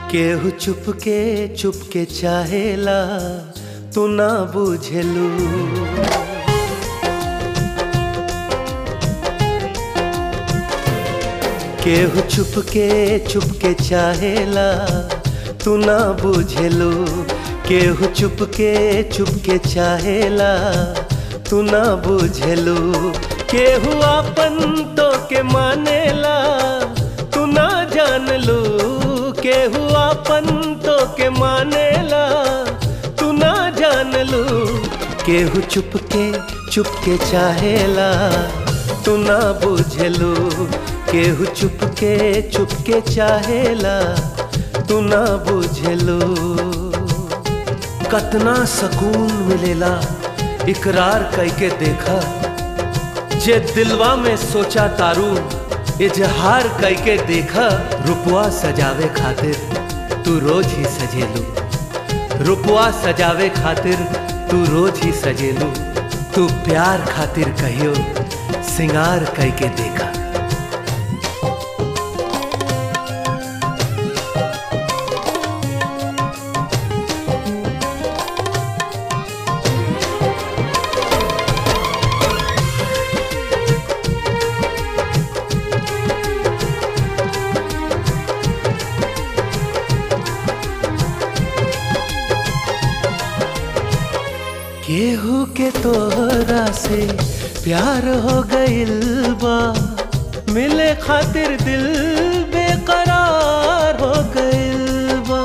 केहू चुपके चुपके चाहेला तू ना बुझेलू केहू चुपके चुपके चाहेला तू ना बुझेलू केहू चुपके चुपके चाहेला तू ना बुझेलू केहू आपन तो के मानेला तू ना जान लू केहू आपन तो के मानेला तू ना जान लू केहू चुपके चुपके चाहेला तू ना बुझलू केहू चुपके चुपके चाहेला तू ना बुझलू कतना सकून मिलेला इकरार करके देखा जे दिलवा में सोचा तारू इजहार करके देखा रुपवा सजावे खातिर तू रोज ही सजेलू रुपवा सजावे खातिर तू रोज ही सजेलू तू प्यार खातिर कहियो सिंगार करके देखा केहू के तोहरा से प्यार हो गइल बा मिले खातिर दिल बेकरार हो गइल बा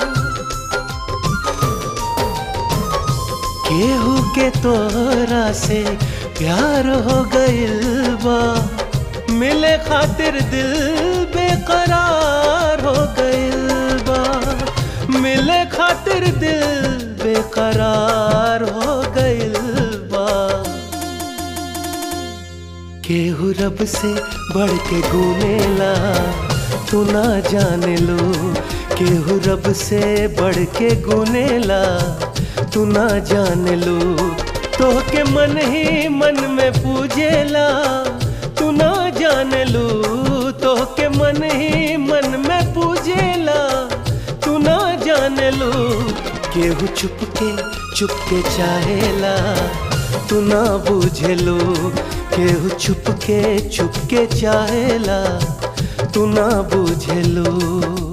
केहू के तोहरा से प्यार हो गइल बा मिले खातिर दिल बेकरार हो गइल बा मिले खातिर दिल बेकरार हो गइल बा केहू रब से बढ़ के गुनेला तू ना जाने लो केहू रब से बढ़ के गुनेला तू ना जान लो तो के मन ही मन में पूजेला तू ना जान लो तो के मन ही मन में पूजेला तू ना जान लो केहू चुपके चुपके चाहेला तू ना बुझेलो केहू चुपके चुपके चाहेला तू ना बुझेलो